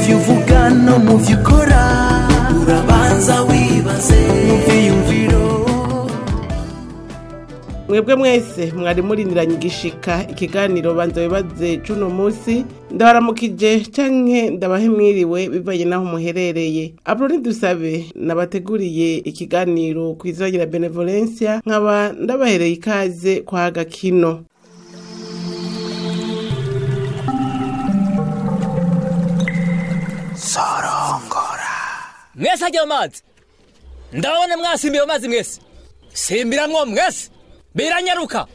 byo uvuga no mu byo ukora urabanza wibaze mu byiyumviro mwebwe mwese mwari murindiranye igishika ikiganiro banza bibaze cuno munsi ndabaramukije canke ndabahe mwiriwe bivanye naho muherereye abroni dusabe nabateguriye ikiganiro kw'izina benevolencia nkaba ndabahereye ikaze kwa gakino mwese ajya mu mazi ndabona mwasimbiye mu mazi mwese simbiramwo mwese biranyaruka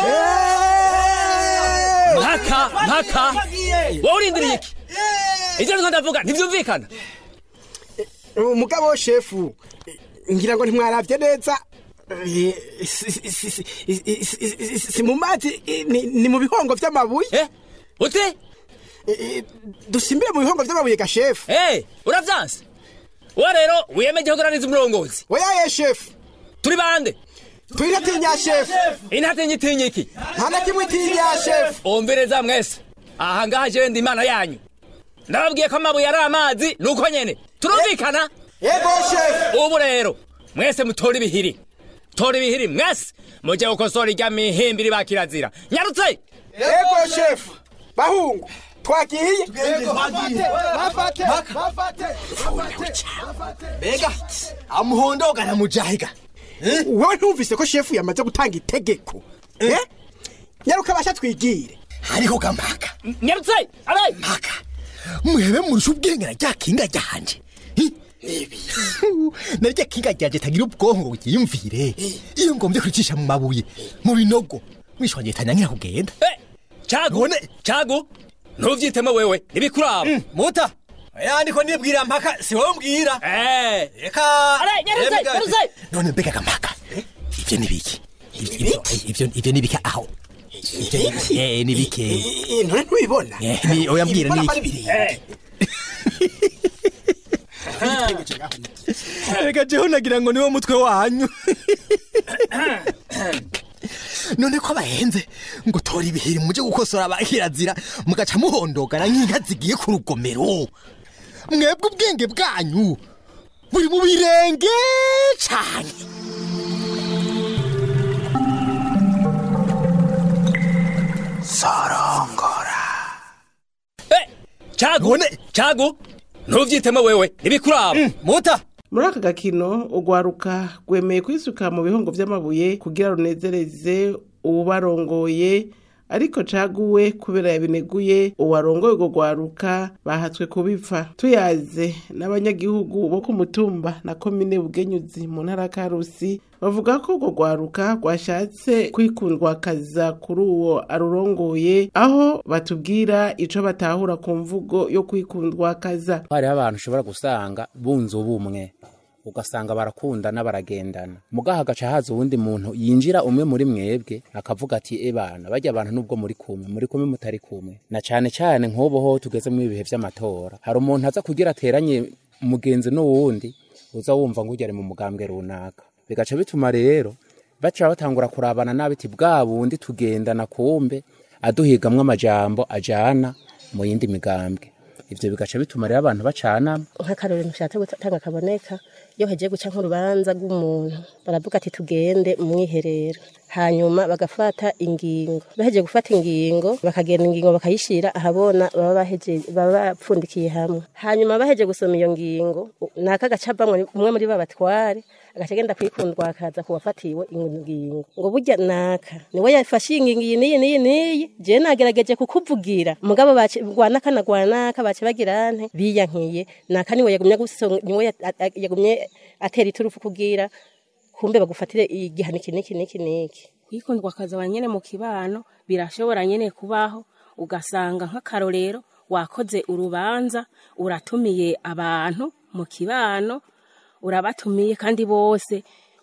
mpaka mpaka wowe urindiriye iki ibyo niko ndavuga ntibyumvikana umugabo shefu ngira ngo ntimwarabye neza Eh, si- si- si- si- si- si- si mu mazi eh, ni ni mu bihongo vy'amabuye eh uti Eh, dusimbire mu bihongo vy'amabuye ga shefu eh uravyanse uwo rero wiyemeje kugaraniza umurongozi oyaye shefu turi bande twiratinya shefu intatinye itinye iki nta na kimwe itinya shefu umvireza mwese aha ngaha jewe ndi imana yanyu ndababwiye ko amabuye ari amazi nuko nyene turumvikana yego shefu ubu rero mwese mutora ibihiri tora ibihiri mwese mujye gukosora irya mihimbiri ba kirazira nyarutse yego shefu bahungu twagiye bafate bafate mbega amuhondoga na mujahiga wewe ntumvise ko shefu yamaze gutanga itegeko Eh? nyaruka basha twigire hariho gampaka nyarutse abe mpaka mwebe murusha ubwenge na rya kinga ryanje Hi? na rya kinga ryanje tagira ubwonko ngo ryiyumvire iyo ngombye kuricisha mu mabuye mu binogo mwisho wanje tanyanya kugenda Eh, cagu None- cagu ntuvyitemo wewe ntibikuraba muta yandiko nibwira mpaka si wowe mbwira Eh, reka Ale, nyarutse, Rebega- nyarutse. none mbega gampaka ivyo ni biki Ivyo- ivyo ivyo ni biki aho ivyo eh, ni biki Eh, none ntubibona Eh, ni- oya mbwira ni Mbona ko iki? ari birindwi. reka jeho nagira ngo niwo mutwe wanyu none ko bahenze ngo tora ibiheri muje gukosora abakirazira mugaca muhondogana nk'inka zigiye ku rugomero mwebwe ubwenge bwanyu buri mu birenge cane eh, cagu None- cagu ntuvyitemo wewe ntibikuraba muta muri aka gakino urwaruka rwemeye kwisuka mu bihongo vy'amabuye kugira runezereze uwubarongoye ariko caguwe kubera yabineguye uwarongoye urwo rwaruka bahatswe kubipfa tuyaze n'abanyagihugu bo ku mutumba na komine bugenyuzi mu ntara ya karusi bavuga ko urwo rwaruka rwashatse kwikundwakaza kuri uwo arurongoye aho batubwira ico batahura ku mvugo yo kwikundwakaza hariho abantu ushobora gusanga bunze ubumwe ugasanga barakundana baragendana mugaha hagaca haza uwundi muntu yinjira umwe muri mwebwe akavuga ati e bana barya abantu nubwo muri kumwe muri kumwe mutari kumwe na cane cane nk'ubu ho tugeze mu bihe vy'amatora hari umuntu aza kugira ateranye umugenzi n'uwundi uza wumva ngo ujya ari mu mugambwe runaka bigaca bituma rero baca batangura kurabana nabi ati bwa bundi tugendana kumbe aduhigamwo amajambo ajana mu yindi migambwe ivyo bigaca bituma rero abantu bacanamo nk'akarorero ntushatse gutanga kaboneka iyo hagiye guca nk'urubanza rw'umuntu baravuga ati tugende mu mwiherero hanyuma bagafata ingingo bahejeje gufata ingingo bakagenda ingingo bakayishira ahabona baba baheje baba bapfundikiye hamwe hanyuma baheje gusoma iyo ngingo naka gacabamwe umwe muri babatware agaca agenda kwikundwa akaza kuwafatiwe ingingo ngo burya naka niwe yafashe ingingo iyi n'iyi n'iyi n'iyi je nagerageje kukuvugira mugabo bace rwanaka na rwanaka bace bagira nte biyankiye naka niwe yagumye gusonga niwe ya- a- a- yagumye atera iturufu kugira kumbe bagufatire igihano iki niki niki niki kwikundwa akaza nyene mu kibano birashobora nyene kubaho ugasanga nk'akarorero wakoze urubanza uratumiye abantu mu kibano urabatumiye kandi bose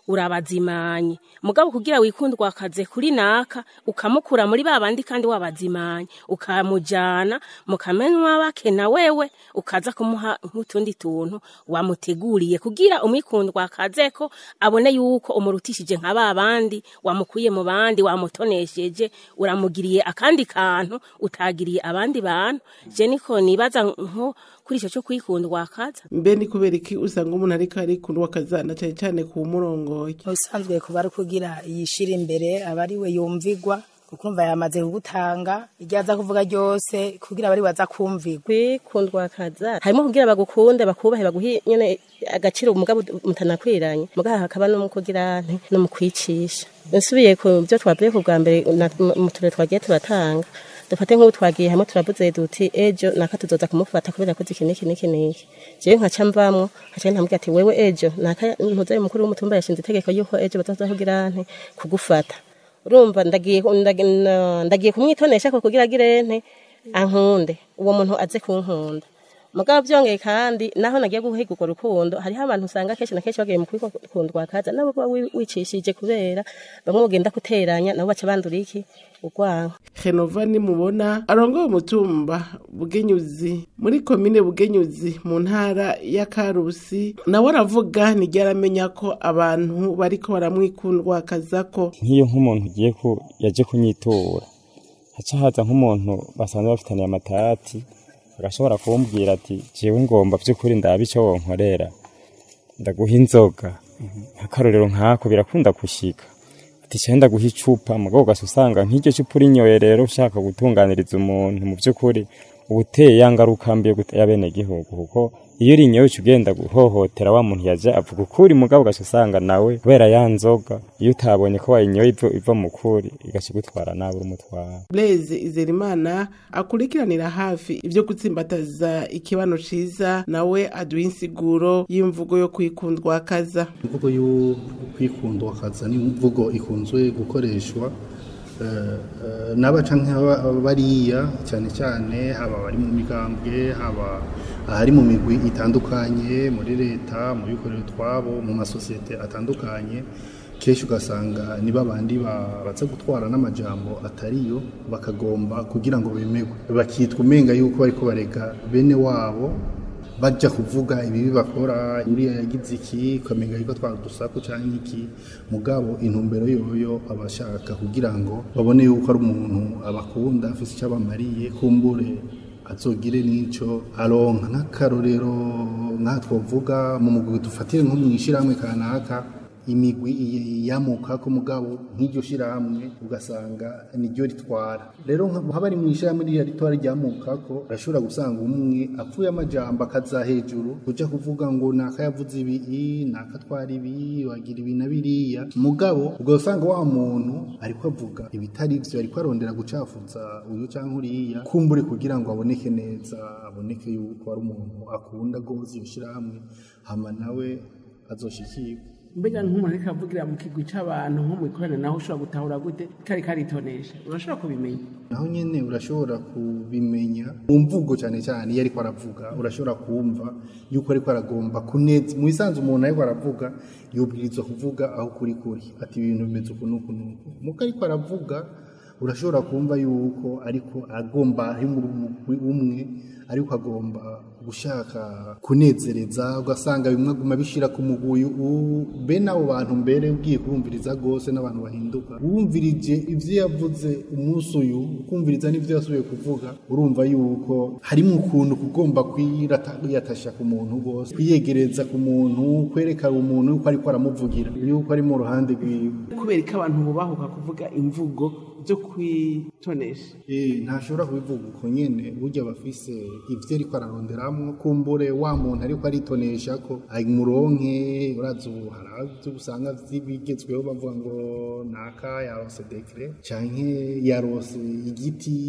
urabazimanye mugabo kugira wikundwa akaze kuri naka ukamukura muri ba bandi kandi wabazimanye ukamujana mukamenwa bake na wewe ukaza kumuha nk'utundi tuntu wamuteguriye kugira umwikundwa akazeko abone yuko umurutishije nka ba bandi wamukuye mu bandi wamutonesheje uramugiriye akandi kantu utagiriye abandi bantu je niko nibaza nko kuri ico cyo kwikundwa akaza mbe ni kubera iki usanga umuntu ariko arikundwa akazana cyane cyane ku murongoye ubusanzwe kuba ari kugira yishira imbere aba ari we yumvigwa kuko umva yamaze kugutanga iryo aza kuvuga ryose kugira abari baza kumvigwa kwikundwa akaza harimo kugira bagukunde bakubahe baguhe nyene agaciro umugabo mutanakwiranye mugabo hakaba no mu kugira nti no mu kwicisha nsubiye ku byo twavuye ku bwa mbere na- mu turere twagiye turatanga dufate nk'ubu twagiye hamwe turavuze duti ejo naka tuzoza kumufata kubera yakoze iki n'iki n'iki n'iki jewe nkaca mvamwo nkaca ntamubwira ati wewe ejo naka ntuzaye mukuru w'umutumba yashinze itegeko yuko ejo bazoza kugira nti kugufata urumva ndagiye ndagi- na- ndagiye kumwitonesha ko kugira agire nte ankunde uwo muntu aze kunkunda mugabo byongeye kandi naho nagiye guhiga urwo rukundo hariho abantu usanga kenshi na kenshi bagiye mu kwikundwa akaza nabo kuba wi- wicishije kubera bamwe mugenda guteranya nabo baca bandura iki urwango henova nimubona arongoye umutumba bugenyuzi muri komine bugenyuzi mu ntara ya karusi nawe aravuga nijya aramenya ko abantu bariko baramwikundwa akazako nk'iyo nk'umuntu ugiye ku yaje kunyitura haca haza nk'umuntu basanzwe bafitaniye amatati agashobora kumbwira ati jewe ngomba by'ukuri ndaba icyo wonkorera ndaguha inzoga nk'akarorero nk'ako birakunda gushika ati cyenda ndaguha icupa mugabo ugasa usanga nk'iryo cupa urinyoye rero ushaka gutunganiriza umuntu mu by'ukuri uba uteye ya ngaruka mbi yo gutera abenegihugu kuko iyo urinyoye uca ugenda guhohotera wa muntu yaje avuga ukuri mugabo ugaca usanga nawe kubera ya nzoga iyo utabonye ko wayinyoye iva- iva mu kuri igaca igutwara nawe urumutwara blaise izerimana akurikiranira hafi ibyo gutsimbataza ikibano ciza nawe aduha insiguro y'imvugo yo kwikundwa akaza imvugo yo kwikundwa akaza ni imvugo ikunzwe gukoreshwa eh, eh, n'aba canke aba- bariya cyane cyane haba abari mu migambwe haba ahari mu migwi itandukanye muri leta mu bikorera utwabo mu masosiyete atandukanye kenshi ugasanga ni babandi ba- baza gutwara n'amajambo atariyo bakagomba kugira ngo bemerwe bakitwa umenga yuko bariko barega bene wabo bajya kuvuga ibibi bakora uriya yagize iki ukamenga yuko twara udusaku cyangwa iki mugabo intumbero yoyo abashaka kugira ngo babone yuko ari umuntu abakunda afite icyo abamariye kumbure azogire n'icyo aronka nk'akarorero nk'aha twavuga mu mugwi dufatire nko mu ishyirahamwe kanaka imigwi iye- yamuka ko mugabo nk'iryo shyirahamwe ugasanga niryo ritwara rero nka- haba ari mu ishyirahamwe ririya ritwara ryamuka ko urashobora gusanga umwe apfuye amajambo akaza hejuru ujya kuvuga ngo naka yavuze ibi naka atwara ibi wagira ibi na biriya mugabo ubwo usanga wa muntu ariko avuga ibitari byo ariko arondera gucafuza uyu cyangwa uriya kumbure kugira ngo aboneke neza aboneke yuko ari umuntu akunda rwose ibishyirahamwe hama nawe azoshikirwa mbega nk'umuntu ariko avugira mu kigwi c'abantu nko mu ikorana naho ushobora gutahura gute kari karitonesha urashobora kubimenya naho nyene urashobora kubimenya mu mvugo cyane cyane iyo ariko aravuga urashobora kumva yuko ariko aragomba kuneza mu bisanzwe umuntu ariko aravuga yubwirizwa kuvuga aho kuri kuri ati ibintu bimeze uku n'uku n'uku muko ariko aravuga urashobora kumva yuko ariko agomba ari mu mugwi umwe ariko agomba gushaka kunezereza ugasanga bimwe aguma bishira ku mugwi u- bene abo bantu mbere ugiye kubumviriza rwose n'abantu bahinduka wumvirije ibyo yavuze umunsi uyu ukumviriza n'ibyo yasubiye kuvuga urumva yuko harimo ukuntu kugomba kwiyatasha ku muntu rwose kwiyegereza ku muntu kwereka umuntu yuko ariko aramuvugira yuko ari mu ruhande rwiwe kubera ko abantu bubahuka kuvuga imvugo zo kwitonesha Eh, ntashobora kubivuga uko nyene burya bafise ivyo ariko araronderamwo kumbure wa muntu ariko aritonesha ko amuronke urazi ubu hari avyo usanga bigezweho bavuga ngo naka yarose dekre canke yarose igiti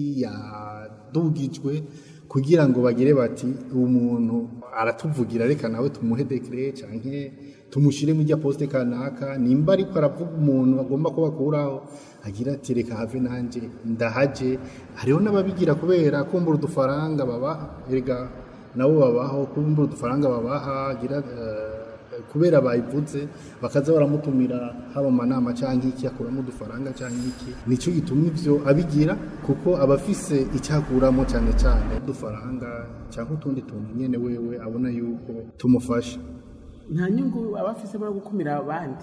yadugijwe kugira ngo bagire bati umuntu aratuvugira reka nawe tumuhe dekre canke tumushire mu rya poste kanaka nimba ariko aravuga umuntu agomba ko bakuraho agira ati reka have nanje ndahaje hariho n'ababigira kubera kumbura udufaranga babaha erega nabo babaho kumbura udufaranga babaha agira eh, eh, kubera bayivuze bakaza baramutumira haba mu manama cyangwa iki akuramo udufaranga cyangwa iki nicyo gituma ivyo abigira kuko aba afise icyakuramo cyane cyane udufaranga cyangwa utundi tuntu nyene wewe abona yuko tumufasha nta nyungu aba afise yo gukumira abandi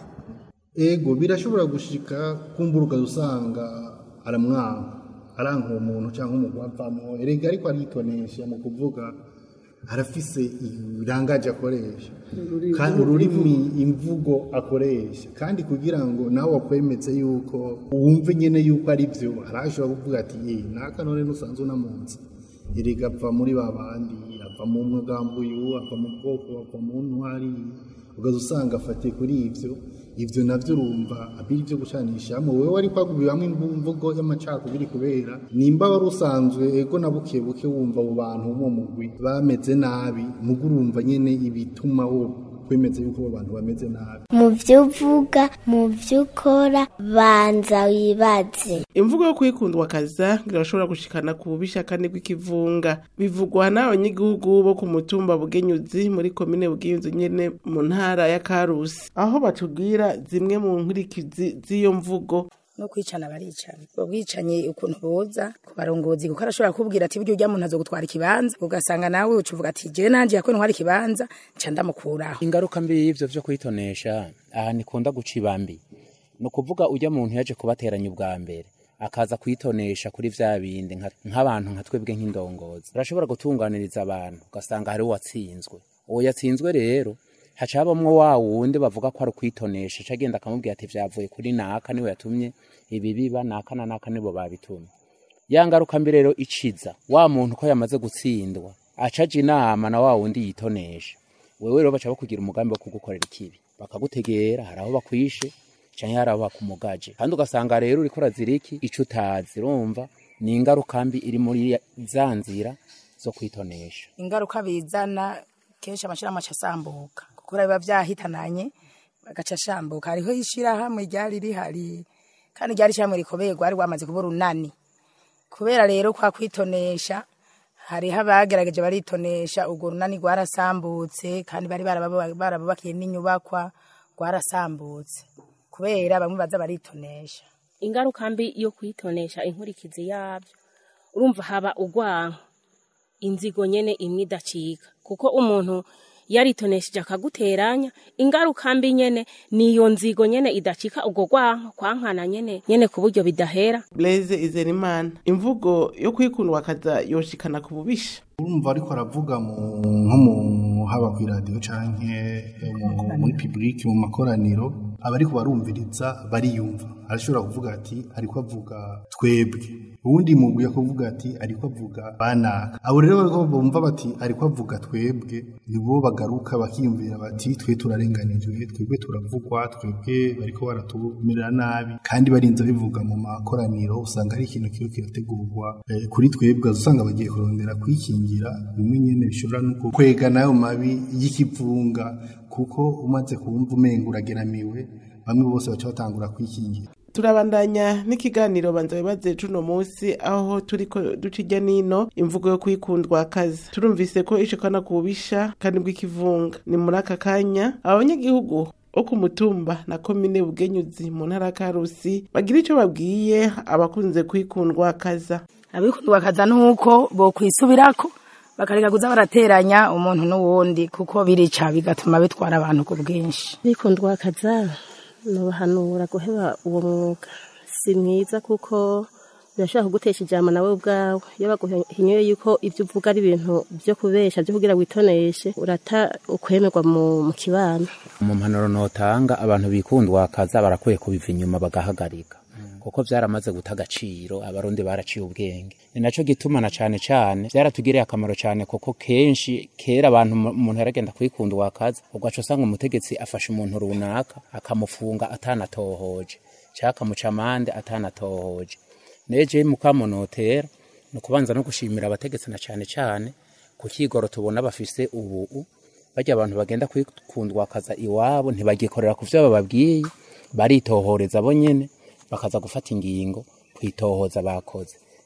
ego birashobora gushika kumburuka usanga aramwanga aranka uwo muntu cyangwa umugwi avamo erega ariko aritonesha mu kuvuga arafise ibirangaje akoresha kandi ururimi imvugo akoresha kandi kugira ngo nawe wakwemeze yuko wumve nyene yuko ari byo arashobora kuvuga ati ye naka none nusanzwe unamunsi erega apfa muri ba bandi ava mu mugambo uyu ava mu bwoko ava mu ntwari ugaza usanga afatiye kuri ivyo ivyo navyo urumva abiri byo gucanishamo wewe wari kwagubiramo imvugo y'amacakubiri kubera nimba wari usanzwe ego na buke buke wumva abo bantu mu mugwi bameze nabi mugo urumva nyene ibituma wo kwemeza yuko abo bantu bameze nabi mu byo uvuga mu byo ukora banza wibaze imvugo yo kwikundwa kaza irashobora gushikana ku bubisha kandi bw'ikivunga bivugwa n'abanyagihugu bo ku mutumba bugenyuzi muri komine bugenyuzi nyene mu ntara ya karusi aho batubwira zimwe mu nkurikizi z'iyo mvugo no kwicana baricana ubwo bwicanyi ukuntu buza ku barongozi kuko arashobora kubwira ati burya ujya muntu azogutwara ikibanza ugasanga nawe ucuvuga ati jewe nanje yakwe ntwara ikibanza nca ndamukuraho ingaruka mbi y'ivyo vyo kwitonesha aha nikunda guca ibambi ni ukuvuga ujya muntu yaje kubateranya ubwa mbere akaza kwitonesha kuri vya bindi nka- nk'abantu nka twebwe nk'indongozi urashobora gutunganiriza abantu ugasanga hariho uwatsinzwe uwo yatsinzwe rero haca habamwo wa wundi bavuga ko ari ukwitonesha aca agenda akamubwira ati vyavuye kuri naka niwe yatumye ibi biba naka na naka nibo babitumye ya ngaruka mbi rero iciza wa muntu ko yamaze gutsindwa aca aja inama na wa wundi yitonesha wewe rero baca bakugira umugambi wo kugukorera ikibi bakagutegera hari aho bakwishe canke hari aho bakumugaje kandi ugasanga rero uriko urazira iki ico utazi urumva ni ingaruka mbi iri muri ya- za nzira zo kwitonesha ingaruka bizana kenshi amashirahamwe aca asambuka kuko biba vyahitananye bagaca ashambuka hariho ishirahamwe ryari rihari kandi ryari ishirahamwe rikomeye rwari rwamaze kuba urunani kubera rero kwa kwitonesha hariho abagerageje baritonesha urwo runani rwarasambutse kandi bari barababa- barabubakiye n'inyubakwa rwarasambutse kubera bamwe baza baritonesha ingaruka mbi yo kwitonesha inkurikizi yabyo urumva haba urwanko inzigo nyene imwe idacika kuko umuntu yaritonesheje akaguteranya ingaruka mbi nyene niyo nzigo nyene idacika ubwo rwanko kwankana nyene nyene ku buryo bidahera blaise izerimana imvugo yo kwikundwa kaza yoshikana ku bubisha urumva ariko aravuga mu nko mu haba ku iradiyo canke mu- muri public mu makoraniro abariko barumviriza bariyumva arashobora kuvuga ati ariko avuga twebwe uwundi mugwi kuvuga ati ariko avuga banaka abo rero bariko bumva bati ariko avuga twebwe nibo bagaruka bakiyumvira bati twe turarenganijwe twebwe turavugwa twebwe bariko baratumerera nabi kandi barinze bivuga mu makoraniro usanga ari ikintu kiba kirategurwa eh, kuri twebwe usanga bagiye kurondera kwikingira bimwe nyene bishobora no kwega nayo mabi y'ikivunga kuko umaze kumva umenga urageramiwe bamwe bose baca batangura kwikingira turabandanya n'ikiganiro banza bibaze cuno munsi aho turiko duca irya nino imvugo yo kwikundwa kaza turumvise ko ishikana ku bubisha kandi bw'ikivunga ni muri aka kanya abanyagihugu bo ku mutumba na komine bugenyuzi mu ntara ya karusi bagira ico babwiye abakunze kwikundwa kaza abikundwa kaza nuko bokwisubirako bakareka kuza barateranya umuntu n'uwundi kuko birica bigatuma bitwara abantu ku bwinshi bikundwa kaza nubahanura guheba uwo mwuga si mwiza kuko birashobora kugutesha ijambo nawe ubwawe iyo baguhinyuye yuko ibyo uvuga ari ibintu byo kubesha byo kugira witoneshe urata ukwemerwa mu mu kibano mu mpanuro notanga abantu bikundwa kaza barakwiye kubiva inyuma bagahagarika kuko vyaramaze guta agaciro abarundi baraciye ubwenge ni naco gituma na cane cane vyaratugiriye akamaro cane kuko kenshi kera abantu mu- umuntu yaragenda kwikundwa kaza ugaca usanga umutegetsi afashe umuntu runaka akamufunga atanatohoje canke akamuca amande atanatohoje neje mukamunotera ni ukubanza no gushimira abategetsi na cane cane ku kigoro tubona bafise ubu barya abantu bagenda kwikundwa kaza iwabo ntibagikorera ku vyo bababwiye baritohoreza bo nyene bakaza gufata ingingo kwitohoza bakoze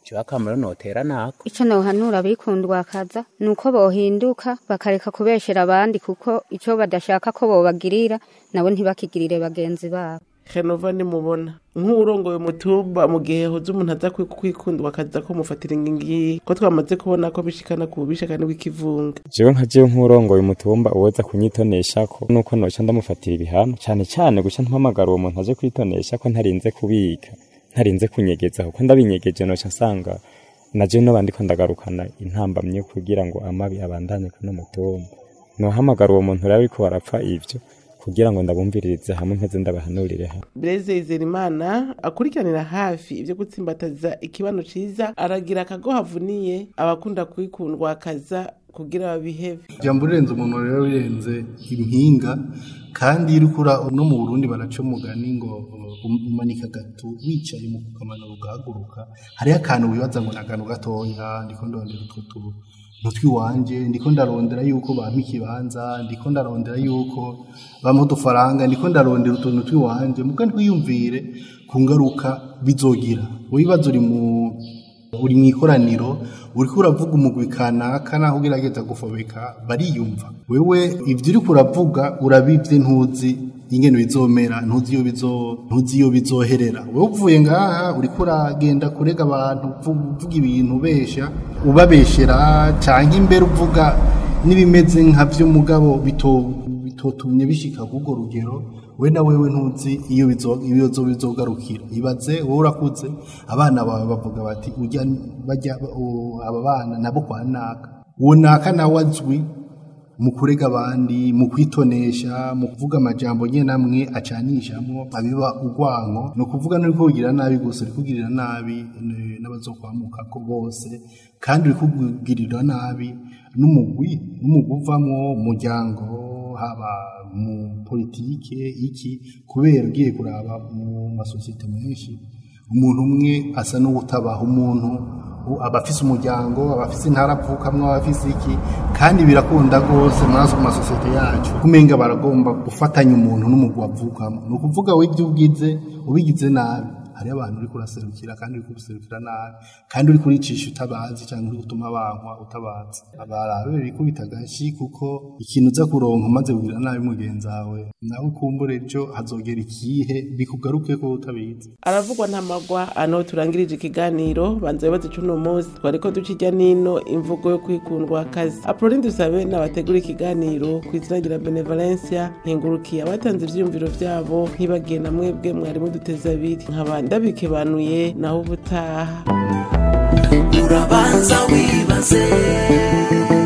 jewe akamaro notera nako icyo nohanura abikundwa akaza ni uko bohinduka bakareka kubeshera abandi kuko icyo badashaka ko bobagirira nabo ntibakigirire bagenzi babo henova nimubona nk'uwurongoye umutumba mu gihe hoze umuntu aza kwi- kwikundwa akaza ko mufatira ingingi ko twamaze kubona ko bishikana ku bubisha kandi bw'ikivunga jewe nka jewe nk'urongoye umutumba uwoza kunyitonesha ko nuko noca ndamufatira ibihano cane cane guca mpamagara uwo muntu aje kwitonesha ko ntarinze kubika ntarinze kunyegeza kuko ndabinyegeje noca nsanga naje noba ndiko ndagarukana intambamye kugira ngo amabi abandanye kuno mutumba nohamagara uwo muntu rero ariko barapfa ivyo kugira ngo ndabumviririze hamwe mpeze ndabahanurire hamwe Blaise Izerimana akurikiranira hafi ibyo gutsimbataza ikibano ciza aragira akago havuniye abakunda kwikundwa akaza kugira babihebe ijambo rirenze umuntu rero rirenze impinga kandi iyo urikura no mu burundi baraca umugani ngo um- umanika gato wicaye mu kukamanura ugahaguruka hariho akantu wibaza ngo ni akantu gatoya ndiko ndondera utwo tu nutwi wanje ndiko ndarondera yuko bampa ikibanza ndiko ndarondera yuko bampa udufaranga ndiko ndarondera utuntu twiwanje muga ntwiyumvire ku ngaruka bizogira wibaza uri mu uri mu ikoraniro uriko uravuga umugwi kanaka naho ugerageza gufobeka bariyumva wewe ibyo uriko uravuga urabivye ntuzi ingene bizomera ntuzi iyo bizo ntuzi iyo bizoherera wewe uvuye ngaha uriko uragenda kurega abantu uvu- uvuga ibintu ubesha ubabeshera canke imbere uvuga n'ibimeze nka vyo mugabo bito bitotumye bishika k'urwo rugero we na wewe ntuzi iyo bizo- ibibazo bizogarukira ibaze wowe urakuze abana bawe bavuga bati ujya bajya u- aba bana nabo kwa naka uwo naka nawe azwi mu kurega abandi mu kwitonesha mu kuvuga amajambo nyine amwe acanishamo abiba urwanko ni ukuvuga no kugira nabi gusa uri kugirira nabi eh, n'abazokwamuka ko bose kandi uri kugirira nabi n'umugwi n'umugwi uvamo umuryango haba mu politike iki kubera ugiye kuraba mu masosiyete menshi umuntu umwe asa n'uwutabaha umuntu u- aba afise umuryango aba afise intara avukamwo aba afise iki kandi birakunda rwose muri aso masosiyete yacu kumenga baragomba gufatanya umuntu n'umugwi avukamo ni ukuvuga we ibyo ugize ubigize nabi hariho abantu uri kuraserukira kandi uri kuruserukira nabi kandi uri kuricisha utabazi cyangwa uri gutuma bankwa utabazi barabe bikubita agashi kuko ikintu uza kuronka umaze kugira nabi mugenzi wawe nawe kumbure ejo hazogera ikihe bikugaruke ko utabizi aravugwa ntamagwa ano turangirije ikiganiro banza bibaze cy'uno munsi twari ko duca ijya n'ino imvugo yo kwikundwa akazi apuroni dusabe n'abategura ikiganiro ku izina rya benevolencia nkengurukiye abatanze ibyiyumviro byabo ntibagiye na mwebwe mwari muduteze abiri nkaba ndabikebanuye naho ubutaha urabanza wibaze